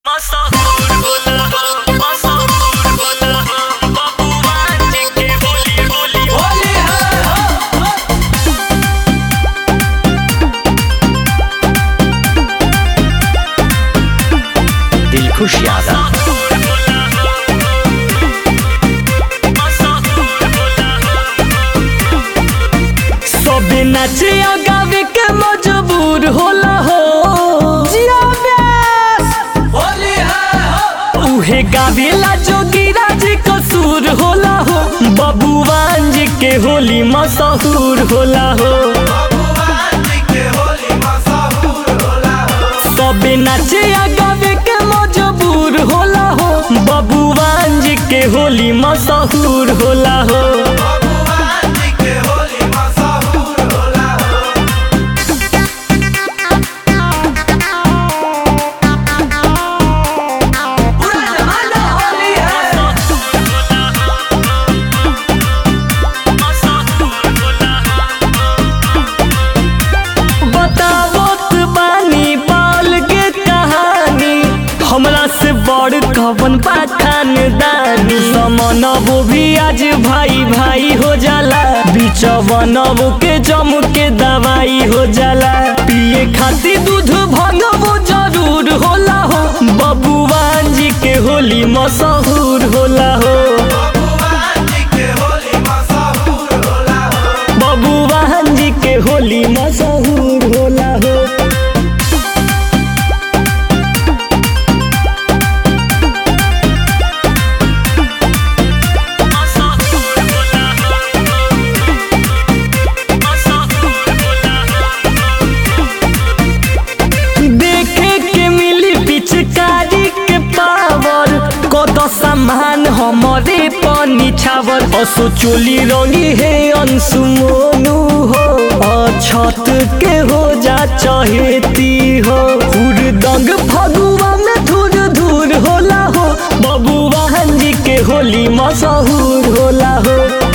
मशहूर होला हो मशहूर होला हो बबुआ जी के होली होली होली दिलखुश यादव मशहूर होला हो मशहूर होला हो सबे नाचे आ गावे के मजबूर होला हो जिया व्यास होली है हो उहे गावेला जोगीरा जी कसूर होला हो बबुआन जी के होली मशहूर होला हो सबे नाचे आ गावे के मजबूर होला हो बबुआन जी के होली मशहूर होला हो बतावत बानी बाल के कहानी हमरा से बड़ कवन बा खानदानी समनबो भी आज भाई भाई हो जाला बिचवनबो के जम के दवाई हो जाला पिए खातिर दूध भंगबो जरूर होला हो बबुआन जी के होली मशहूर होला हो बबुआन जी के होली मशहूर होला हो मशहूर होला हो मशहूर होला देखे के मिली पिचकारी के पावर कत सामान हमारे पानी छावर असो चोली रंगी है अंशु मोनू हो अछत के हो जा चहेती हो हुरदंग फगुआ में धूर धूर होला हो बबुआ जी के होली मशहूर होला हो